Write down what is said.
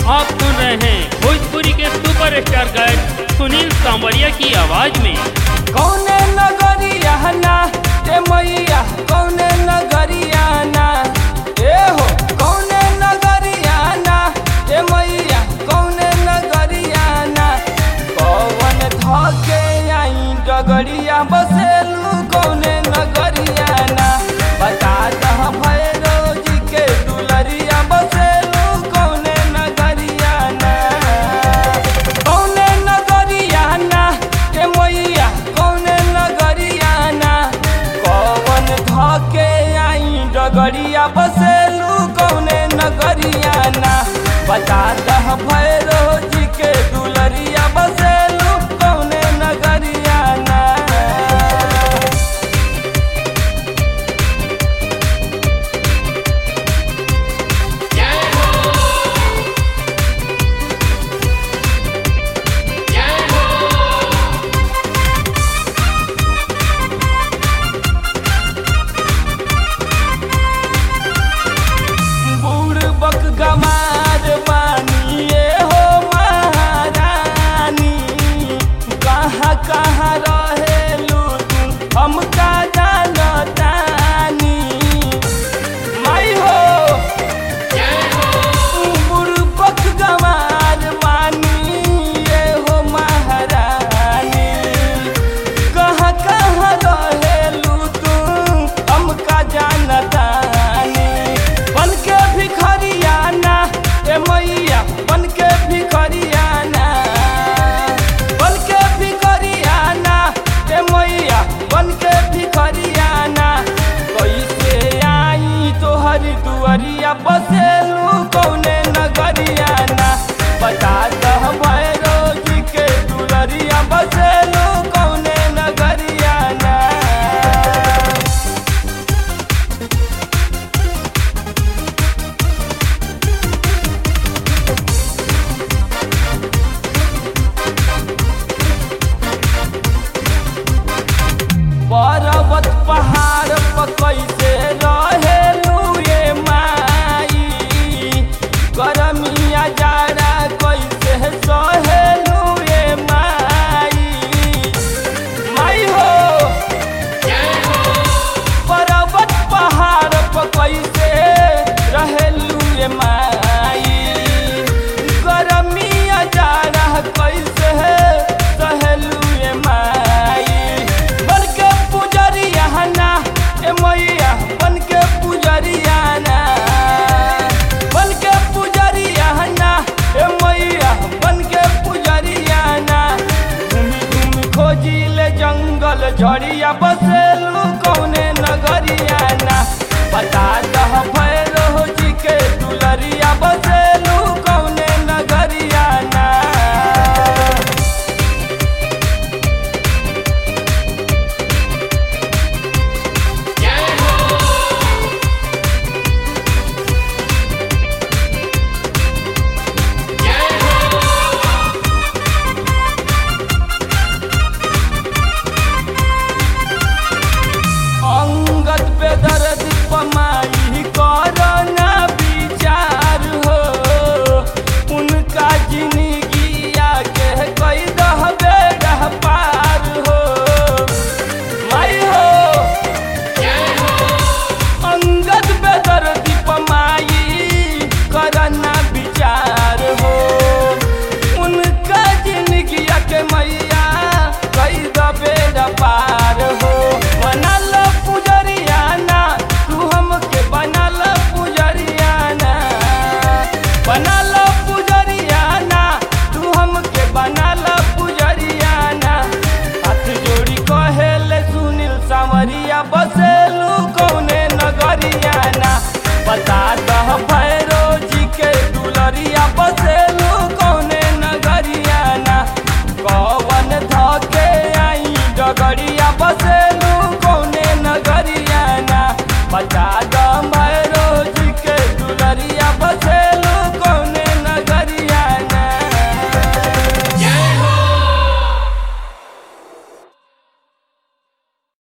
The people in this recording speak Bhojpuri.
आप सुन रहे हैं भोजपुरी के सुपरस्टार गायक सुनील सांवरिया की आवाज में कौने नगरिया ना ए मैया कौने नगरिया ना ए हो कौने नगरिया ना ए मैया कौने नगरिया ना कौन धके आई डगरिया बसेलू कौने नगरिया ना बता दह भैरो जी के दुलरिया बसेलू कौने नगरिया ना कौने नगरिया ना ए मैया कौने नगरिया ना कौन धके आई डगरिया बसेलू कौने नगरिया ना बता दह भैरो जी के दुलरिया बसेलू कौने नगरिया ना बूढ़ बक गमार बानिए हो महारानी कहाँ कहाँ रहेलू तू हमका जानतानी माई हो बूढ़ बक गमार बानिए हो महारानी कहाँ कहाँ रहेलू तू हमका जानतानी बन के भिखरियाना ए मैया बन के भिखरियाना बन के भिखरियाना ए मैया बन के भिखरियाना कैसे आई तोहर दुआरिया बसेलू कौने नगरियाना बता दह भैरो जी के दुलरिया बसेलू कौने नगरियाना पर्वत पहाड़ पर कैसे रहेलू ये माई गरमिया जाड़ा कैसे सहेलू ये माई माई हो पर्वत पहाड़ पर कैसे रहेलू ये माई गरमिया जाड़ा कैसे सहेलू ये माई बन के पुजरिया ना ए मैया बन के पुजरिया ना बन के पुजरिया ना ए मैया बन के पुजरिया ना घूमी घूमी खोजी ले जंगल झड़िया बसेलू कौने नगरिया ना बता दह भैरो जी के दुलरिया बसेलू कौने नगरिया ना अंगत पे दर्द पमाई करना विचार हो उनका जिंदगी आगे कई दह बेड़ा पार हो माई हो अंगत पे दर्द पमाई करना विचार हो उनका जिंदगी के मैया कई द बेड़ा पार हो बनल पुजरियाना तू हमके बनल पुजरियाना बनल पुजरियाना तू हमके बनल पुजरियाना हाथ जोड़ी कहेले सुनील सांवरिया बसेलू कौने नगरियाना बता दह भैरो जी के दुलरिया बसेलू